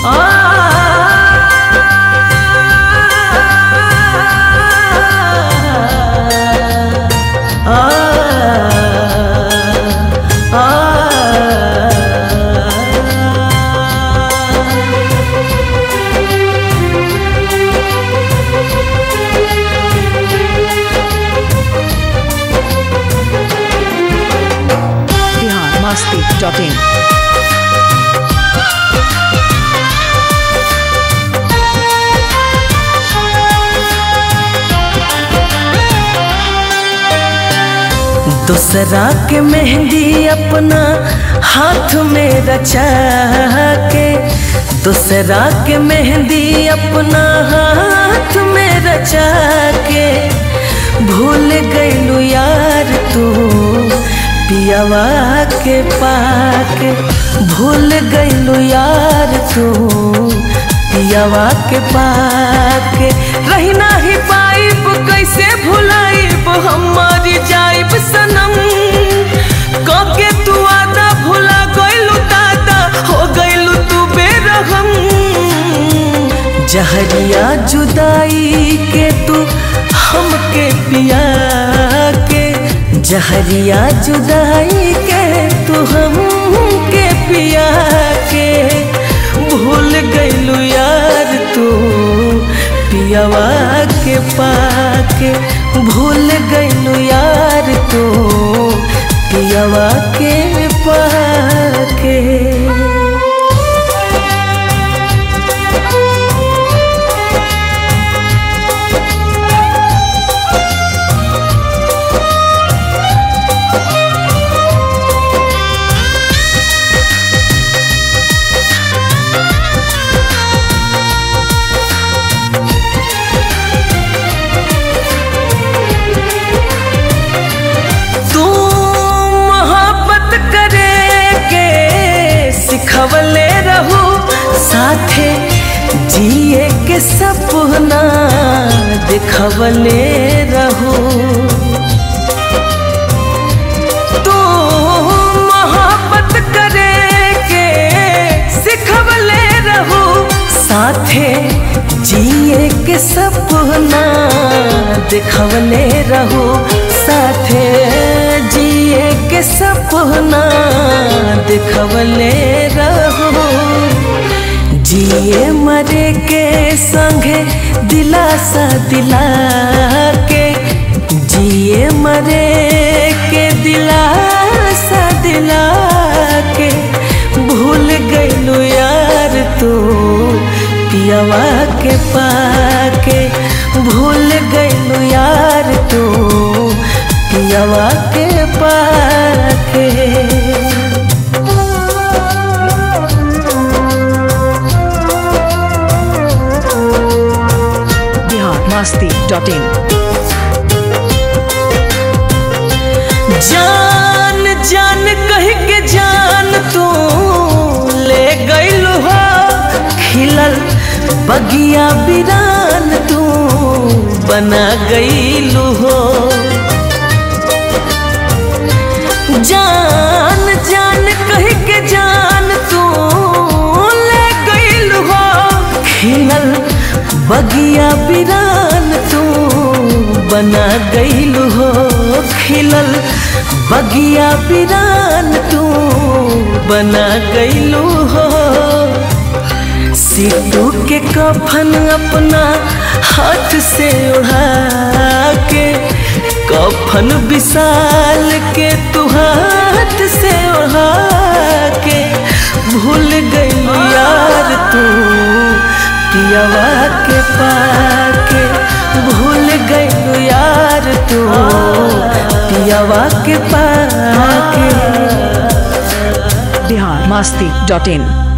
Bihar Masti dot in दूसरा के मेहंदी अपना हाथ में रचा के दूसरा के मेहंदी अपना हाथ में रचा के भूल गईलू यार तू पियावा के पाके भूल गईलू यार तू पियावा के पाके रही नाही पाइब कैसे भुलाइब हमारी जाइब सनम कके तू आदा भुला गईलू दादा हो गईलू तू बेरहम जहरिया जुदाई के तू हमके पिया के जहरिया जुदाई के तू हमके पिया के भूल गईलू यार तू पियावा के पाके भूल गईलू यार तू पियावा के पाके तू मोहब्बत करे के सिखवले रहू साथे जिए के सपना दिखवले रहू तू मोहब्बत करे के सिखवले रहू साथे जिए के सपना दिखवले रहू साथे जिए के सपना दिखवले रहू जिए मरे के संगे दिलासा दिला के जिए मरे के दिलासा दिला के भूल गईलू यार तू पियावा के पाके भूल गईलू यार तू पियावा के पाके बिहार मस्ती डॉट इन जान जान कह के जान तू ले गईल हो खिलल बगिया बिरान तू बना गईल हो जान जान कह के जान तू ले गईल हो खिलल बगिया बिरान तू बना गईल हो खिलल बगिया बिरान तू बना गईलू हो सीटू के कफन अपना हाथ से उड़ा के कफन विशाल के तू हाथ से उड़ा के भूल गईलू यार तू पियावा के पाके भूल गईलू यार तू पियावा के पाके बिहार मस्ती डॉट इन